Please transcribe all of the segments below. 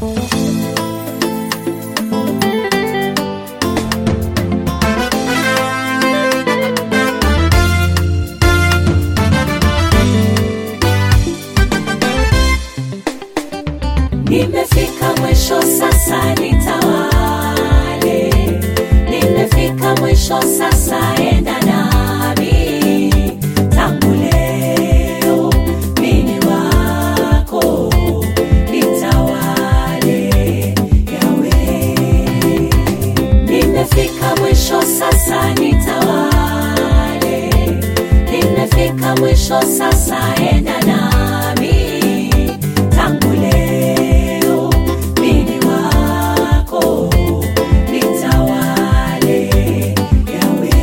Nimefika mwisho sasa nitawale, nimefika mwisho sasa enda nami, tangu leo mimi wako nitawale yawe. Nimefika mwisho sasa nitawale, nimefika mwisho sasa enda nami, tangu leo mimi wako nitawale yawe.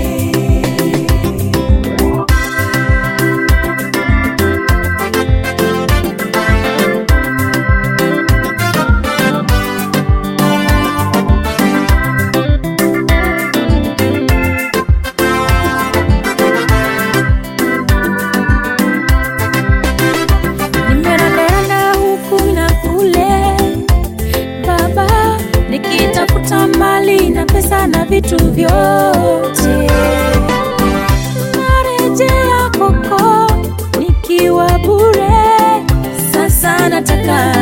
nimerandana huku na kule baba nikitafuta mali na pesa na vitu vyote narejea koko nikiwa bure sasa nataka